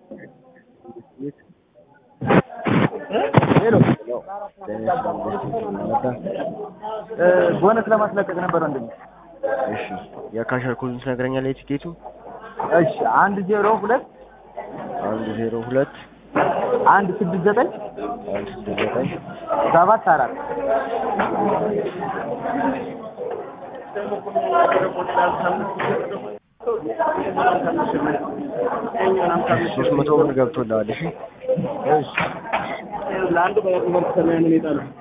ሄሎ ቦነስ ለማስለቀቅ ነበር ወንድሜ። እሺ የካሸር ኮዱን ትነግረኛለህ የቲኬቱ? እሺ አንድ ዜሮ ሁለት አንድ ዜሮ ሁለት አንድ ስድስት ዘጠኝ አንድ ስድስት ዘጠኝ ሰባት አራት ሶስት መቶ ብር ገብቶልሃል። እሺ እሺ ለአንድ በያ ትምህርት ሰማያን ይጣሉ